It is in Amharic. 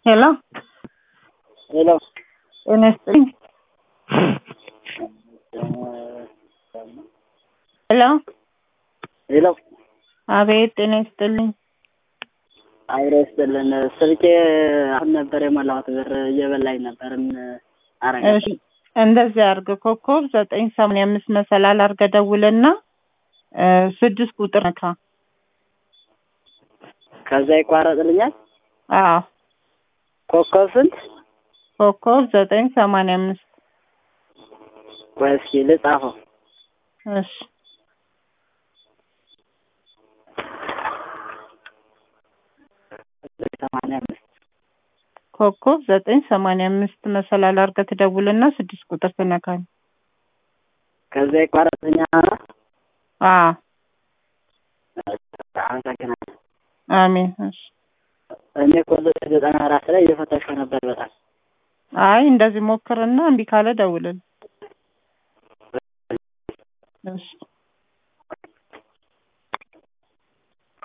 ሄሎ ሄሎ ጤና ይስጥልኝ። ሄሎ ሄሎ አቤት ጤና ይስጥልኝ። አብሮ ይስጥልን። ስልኬ አሁን ነበር የሞላሁት ብር እየበላኝ ነበር። ምን አረጋ? እሺ እንደዚህ አድርግ ኮከብ ዘጠኝ ሰማንያ አምስት መሰላል አድርገህ ደውልና እ ስድስት ቁጥር ነካ። ከዛ ይቋረጥልኛል። አዎ ኮከብ ስንት? ኮከብ ዘጠኝ ሰማንያ አምስት ቆይ እስኪ ልጻፈው። እሺ ሰማንያ አምስት ኮከብ ዘጠኝ ሰማንያ አምስት መሰላል አድርገህ ትደውልና ስድስት ቁጥር ትነካል። ከዛ ይቋረጥልኛል። አዎ አመሰግናለሁ። አሜን። እሺ እኔ እኮ ዘጠና አራት ላይ እየፈተሽኩ ነበር በጣም አይ እንደዚህ ሞክርና እምቢ ካለ ደውልል። እሺ